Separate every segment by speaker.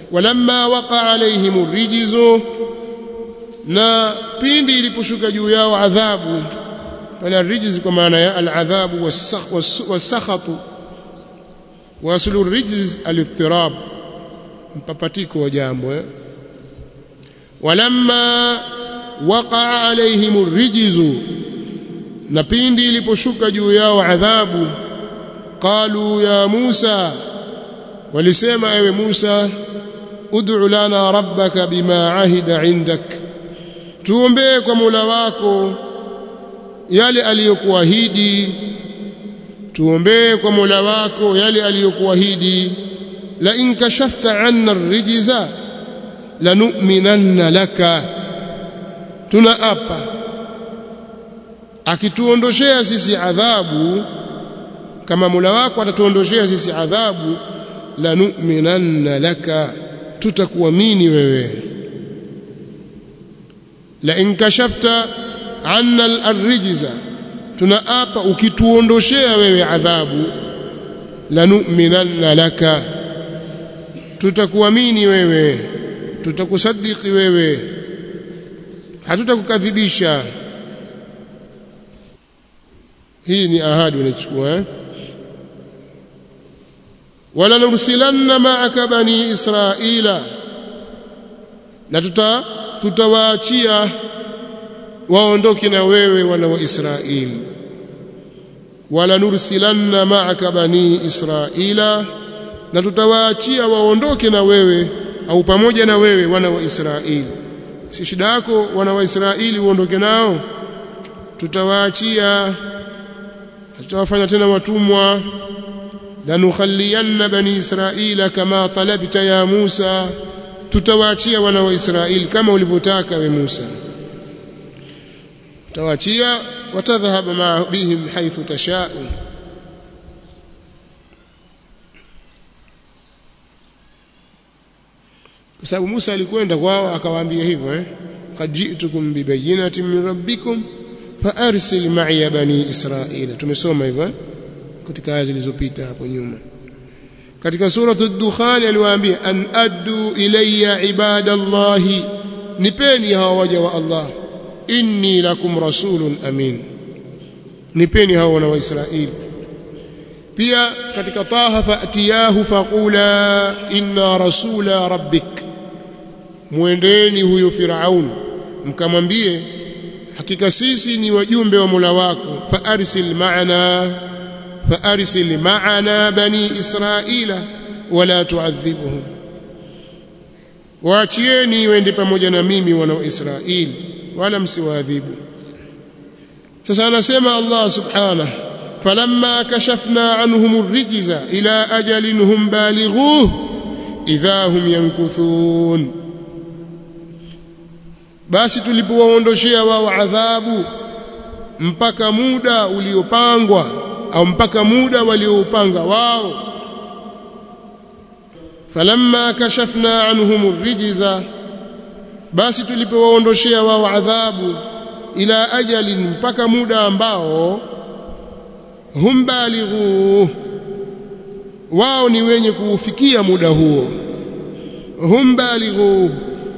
Speaker 1: walamma waqa alaihim rijzu na pindi iliposhuka juu yao adhabu pale rijz kwa maana ya aladhabu wasakhatu wa aslu rijz alittirab mpapatiko wa jambo eh walamma waqa alaihim rijzu na pindi iliposhuka juu yao adhabu qalu ya Musa walisema ewe Musa ud'u lana rabbaka bima ahida indak tuombee kwa Mola wako yale aliyokuahidi tuombee kwa Mola wako yale aliyokuahidi la in kashafta 'anna ar-rijza lanu'minanna laka tunaapa akituondoshea sisi adhabu kama Mola wako atatuondoshea sisi adhabu lanu'minanna laka tutakuamini wewe la in kashafta anna al-rijza tunaapa ukituondoshea wewe adhabu lanu'minanna laka tutakuamini wewe tutakusadiki wewe hatutakukadhibisha hii ni ahadi unachukua eh? wala nursilanna ma'aka bani israila na tuta tutawaachia waondoke na wewe wana wa Israeli wala nursilanna ma'aka bani israila na tutawaachia waondoke na wewe au pamoja na wewe wana wa Israeli si shida yako wana wa Israeli uondoke nao tutawaachia tutawafanya tena watumwa lanukhalliyanna bani israila kama talabta ya Musa tutawaachia wana wa Israeli kama ulivyotaka we Musa tutawaachia watadhhab ma bihim haythu tashau kwa sababu Musa alikwenda kwao akawaambia hivyo eh qad ji'tukum bibayyinatin min rabbikum faarsil ma'iya bani israila tumesoma hivyo eh? katika aya zilizopita hapo nyuma katika suratu ad-dukhan aliwaambia an addu ilayya ibadallahi nipeni hawa waja wa Allah inni lakum rasulun amin nipeni hawa wana wa Israeli pia katika taha fatiyahu faqula inna rasula rabbik muendeni huyo firaun mkamwambie hakika sisi ni wajumbe wa Mola wako fa arsil ma'ana fa arsil ma'ana bani israila wala tu'adhibuhum waachieni wende pamoja na mimi wana wa Israeli wala msiwaadhibu sasa anasema Allah subhanahu falamma kashafna anhum ar-rijza ila ajalin hum balighuh idha hum yankuthun basi tulipowaondoshea wao adhabu mpaka muda uliopangwa au mpaka muda walioupanga wao falamma kashafna anhum ar-rijza basi tulipowaondoshea wao adhabu ila ajalin mpaka muda ambao hum balighu wao ni wenye kuufikia muda huo hum balighu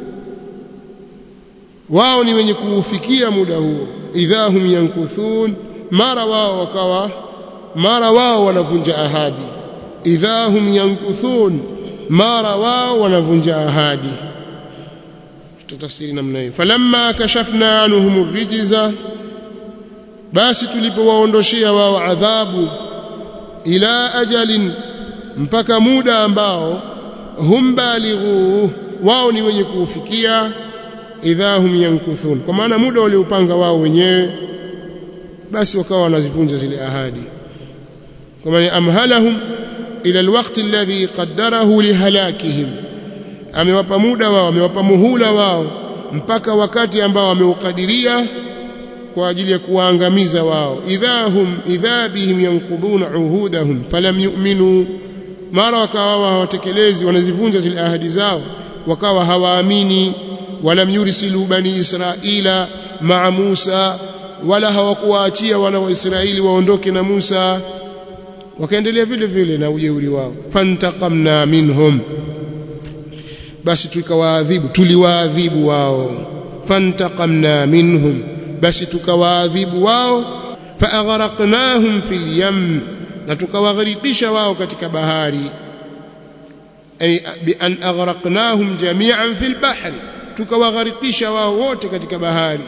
Speaker 1: wao ni wenye kuufikia muda huo idha hum yankuthun mara wao wakawa mara wao wanavunja ahadi idha hum yankuthun mara wao wanavunja ahadi tutafsiri namna hiyo falamma kashafna anhum rijza basi tulipowaondoshia wao adhabu ila ajalin mpaka muda ambao hum balighu wao ni wenye kuufikia idha hum yankuthun kwa maana muda waliopanga wao wenyewe basi wakawa wanazivunja zile ahadi kwa maana amhalahum ila alwaqti alladhi qaddarahu lihalakihim amewapa muda wao amewapa muhula wao mpaka wakati ambao ameukadiria kwa ajili ya kuwaangamiza wao idhahum idha bihim yanquduna uhudahum falam yu'minu mara wakawa hawatekelezi wanazivunja zile ahadi zao wakawa hawaamini walam yursilu bani israila maa Musa wala hawakuwaachia wana wa Israeli waondoke na Musa wakaendelea vile vile na ujeuri wao fantaqamna minhum basi tukawaadhibu tuliwaadhibu wao fantaqamna minhum basi tukawaadhibu wao faaghraqnahum fil yam na tukawagharikisha wao katika bahari ay bi an aghraqnahum jami'an fil bahri tukawagharikisha wao wote katika bahari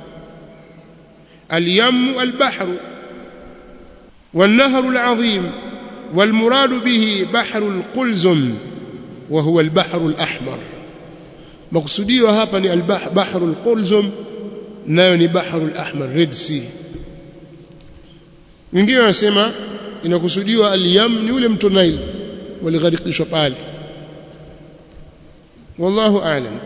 Speaker 1: al-yam al-bahru والنهر العظيم والمراد به بحر القلزم وهو البحر الأحمر مقصوديو hapa ni البحر القلزم nayo ni bahru al-ahmar red sea wengine wanasema inakusudiwa al-yam ni ule mto Nile waligharikishwa pale wallahu a'lam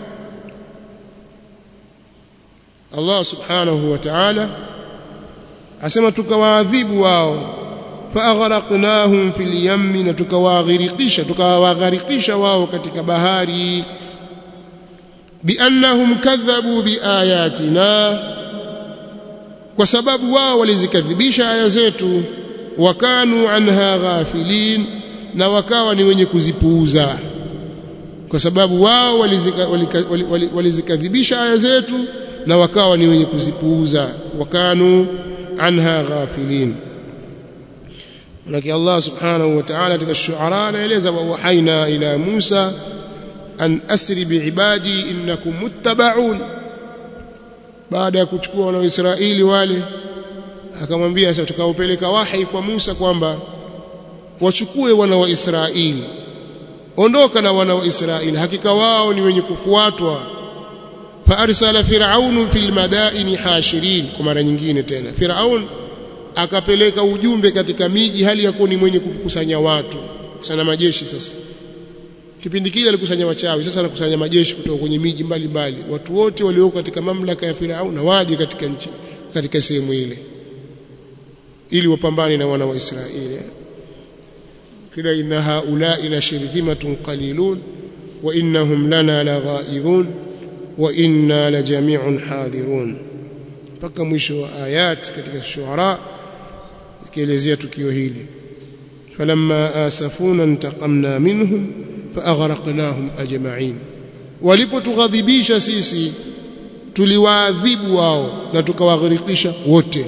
Speaker 1: Allah subhanahu wa ta'ala asema tukawaadhibu wao faaghraqnahum fil yammi na tukawaghirikisha tukawagharikisha wao katika bahari biannahum kadhabu biayatina kwa sababu wao walizikadhibisha aya zetu wakanu anha ghafilin na wakawa ni wenye kuzipuuza kwa sababu wao walizikadhibisha aya zetu na wakawa ni wenye kuzipuuza wakanu anha ghafilin Manake Allah subhanahu wa ta'ala katika shuara anaeleza wa wahaina ila Musa an asri biibadi innakum muttaba'un baada ya kuchukua wana wa Israeli wale akamwambia sasa tukaupeleka wahi kwa Musa kwamba wachukue wana wa Israeli ondoka na wana wa Israeli hakika wao ni wenye kufuatwa faarsala firaun fil madaini hashirin kwa mara nyingine tena firaun akapeleka ujumbe katika miji hali ya kuwa ni mwenye kukusanya watu kusanya majeshi sasa kipindi kile alikusanya wachawi sasa anakusanya majeshi kutoka kwenye miji mbalimbali watu wote walioko katika mamlaka ya Firaun na waje katika nchi katika sehemu ile ili wapambane na wana wa Israeli kila inna haula'i la shirzimatun qalilun wa innahum lana laghaidhun wa inna la jami'un hadhirun mpaka mwisho wa ayat katika shuara ikielezea tukio hili falamma asafuna intaqamna minhum faaghraqnahum ajma'in walipotughadhibisha sisi tuliwaadhibu wao na tukawaghirikisha wote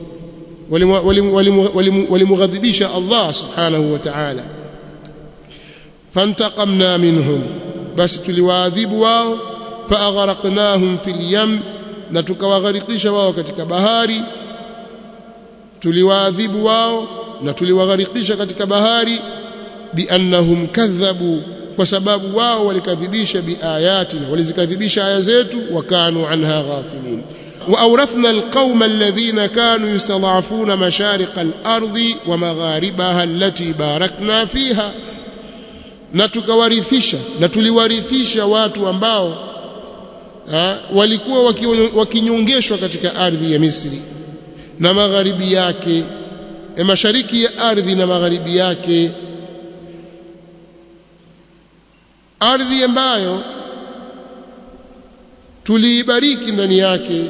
Speaker 1: walimughadhibisha Allah subhanahu wa ta'ala fantaqamna minhum basi tuliwaadhibu wao faaghraqnahum fil yam na tukawagharikisha wao katika bahari tuliwaadhibu wao na tuliwagharikisha katika bahari biannahum kadhabu kwa sababu wao walikadhibisha biayatina walizikadhibisha aya zetu wakanu anha ghafilin وأورثنا القوم الذين كانوا يستضعفون مشارق الأرض ومغاربها التي باركنا فيها na tukawarithisha na tuliwarithisha watu ambao ha, walikuwa wakinyongeshwa katika ardhi ya Misri na magharibi yake e mashariki ya ardhi na magharibi yake ardhi ambayo tuliibariki ndani yake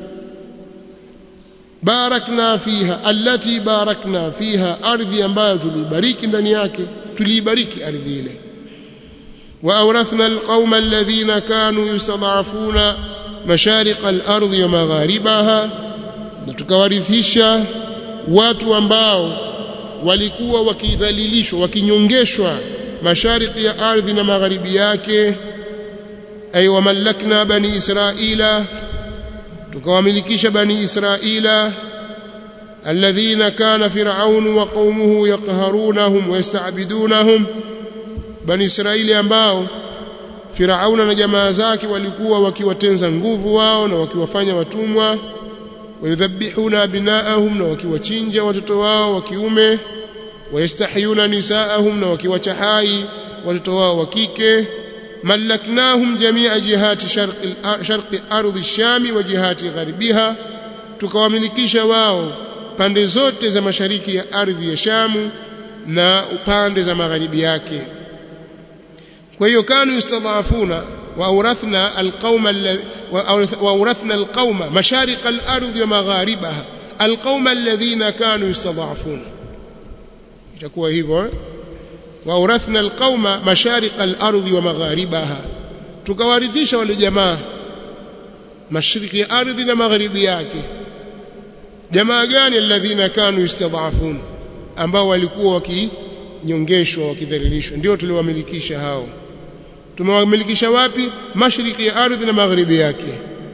Speaker 1: barakna fiha allati barakna fiha ardhi ambayo tuliibariki ndani yake tuliibariki ardhi ile وأورثنا القوم الذين كانوا يستضعفون مشارق الأرض ومغاربها نتكوارثisha watu ambao walikuwa wakidhalilishwa wakinyongeshwa mashariki ya ardhi na magharibi yake ay wamallakna bani israila tukawamilikisha bani israila alladhina kana fir'aun wa qaumuhu yaqharunahum wa yasta'bidunahum bani israili ambao Firauna na jamaa zake walikuwa wakiwatenza nguvu wao na wakiwafanya watumwa wayudhabihuna abnaahum na wakiwachinja watoto wao wa kiume wayastahyuna nisaahum na wakiwacha hai watoto wao wa kike malaknahum jamia jihati sharqi sharqi ardhi shami wa jihati gharibiha tukawamilikisha wao pande zote za mashariki ya ardhi ya Shamu na upande za magharibi yake kwa hiyo kanu yustadhafuna waawrathna alqauma waawrathna alqauma mashariq al-ardh wa magharibaha alqauma alladhina kanu yustadhafuna itakuwa hivyo waurathna alqauma mashariqa al-ardhi wa magharibaha tukawarithisha wale jamaa mashariki ya ardhi na magharibi yake jamaa gani alladhina kanu yastadhafun ambao walikuwa wakinyongeshwa wakidhalilishwa ndio tuliowamilikisha hao tumewamilikisha wapi mashariki ya ardhi na magharibi yake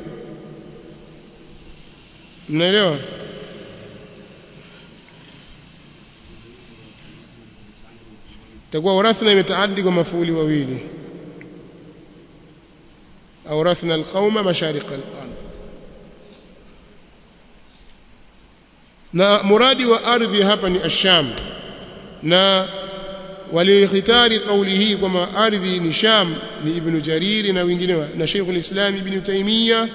Speaker 1: mnaelewa takuwa urathna imetaaddi kwa mafuuli wawili أورثنا القوم مشارق الأرض na muradi wa ardhi hapa ni asham na walikhitari kauli hii kwamba ardhi ni sham ni ibn jariri na wengineo na Sheikh al-Islam ibn Taymiyyah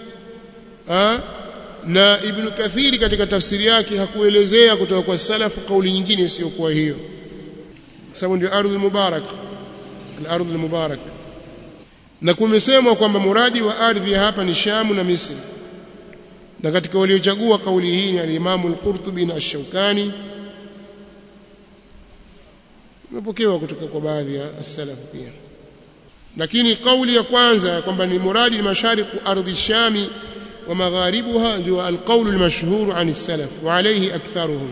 Speaker 1: na ibn Kathiri katika tafsiri yake hakuelezea kutoka kwa salafu kauli nyingine isiyokuwa hiyo sababu ndio ardhi mubarak al-ardh al-mubarak na kumesemwa kwamba muradi wa ardhi hapa ni Shamu na Misri na katika waliochagua kauli hii ni al-Imam al-Qurtubi na Ash-Shawkani imepokewa kutoka kwa baadhi ya as-salaf pia lakini kauli ya kwanza kwamba ni muradi ni mashariqu ardhi shami wa magharibuha ndio al-qawl al-mashhur an as-salaf wa alayhi aktharuhum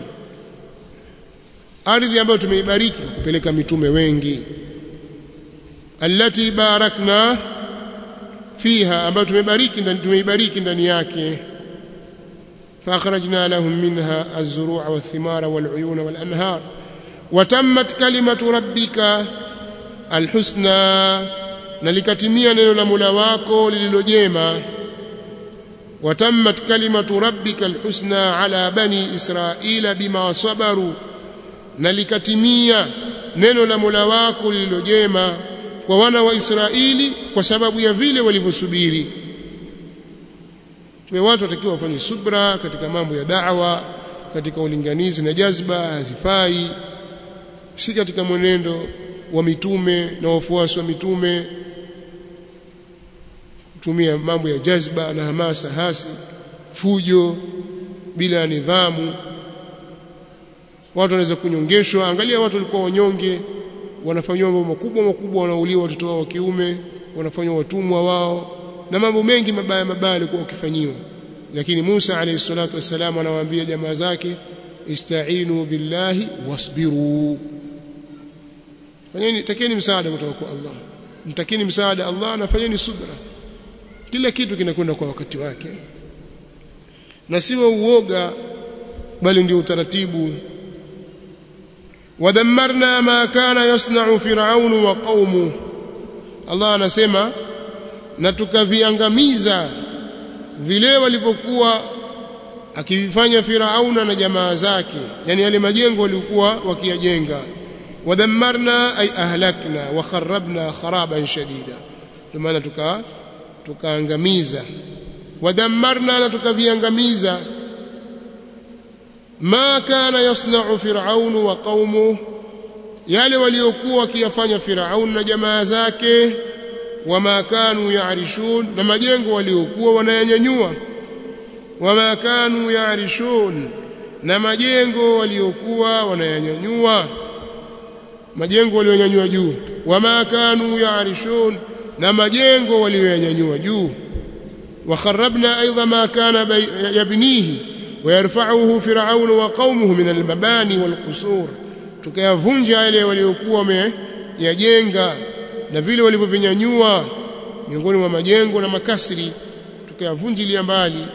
Speaker 1: ardhi ambayo tumeibariki kupeleka mitume wengi allati barakna fiha ambayo tumebariki ndani tumeibariki ndani yake فأخرجنا لهم منها الزروع والثمار والعيون والأنهار وتمت كلمة ربك الحسنى نلكتميا neno la Mola wako lililojema وتمت كلمة ربك الحسنى على بني إسرائيل بما صبروا نلكتميا neno la Mola wako lililojema kwa wana wa Israeli kwa sababu ya vile walivyosubiri tuwe watu watakiwa wafanye subra katika mambo ya da'wa katika ulinganizi na jazba hazifai si katika mwenendo wa mitume na wafuasi wa mitume kutumia mambo ya jazba na hamasa hasi fujo bila nidhamu watu wanaweza kunyongeshwa angalia watu walikuwa wanyonge wanafanywa mambo makubwa makubwa wanauliwa watoto wao wa kiume wanafanywa watumwa wao na mambo mengi mabaya mabaya yalikuwa wakifanyiwa lakini Musa alayhi salatu wasalam anawaambia jamaa zake istainu billahi wasbiru fanyeni takeni msaada kutoka kwa Allah mtakeni msaada Allah na fanyeni subra kila kitu kinakwenda kwa wakati wake na siwa uoga bali ndio utaratibu wadammarna ma kana yasna'u fir'aun wa qaumu Allah anasema na tukaviangamiza vile walivyokuwa akivifanya Firauna na jamaa zake yani yale majengo waliokuwa wakiyajenga wadammarna ay ahlakna wa kharabna kharaban shadida ndio maana tuka tukaangamiza wadammarna na tukaviangamiza ma kana yasna'u fir'aun wa qaumu yale waliokuwa wakiyafanya Firaun na jamaa zake wama kanu ya'rishun na majengo waliokuwa wanayanyanyua wama kanu ya'rishun na majengo waliokuwa wanayanyanyua majengo walionyanyua juu wama kanu ya'rishun na majengo walioyanyanyua juu وخربنا أيضا ما كان يبنيه ويرفعه فرعون وقومه من المباني والقصور tukayavunja yale waliokuwa wameyajenga na vile walivyovinyanyua miongoni mwa majengo na makasri tukayavunjilia mbali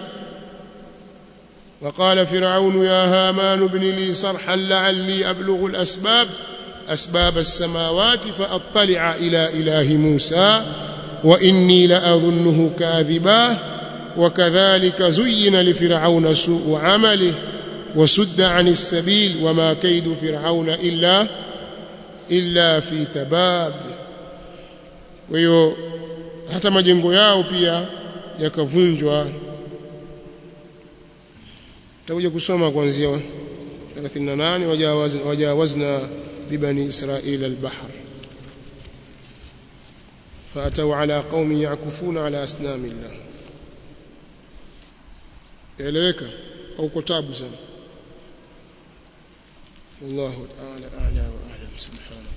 Speaker 1: وقال فرعون يا هامان ابن لي صرحا لعلي أبلغ الأسباب أسباب السماوات فأطلع إلى إله موسى وإني لأظنه كاذبا وكذلك زين لفرعون سوء عمله وسد عن السبيل وما كيد فرعون إلا إلا في تباب ويو hata majengo yao pia yakavunjwa tutakuja kusoma kuanzia 38 wajawazna wajawazna bibani israila albahr فأتوا على قوم يعكفون على أصنام الله يلوك أو كتاب زم والله تعالى أعلى وأعلم سبحانه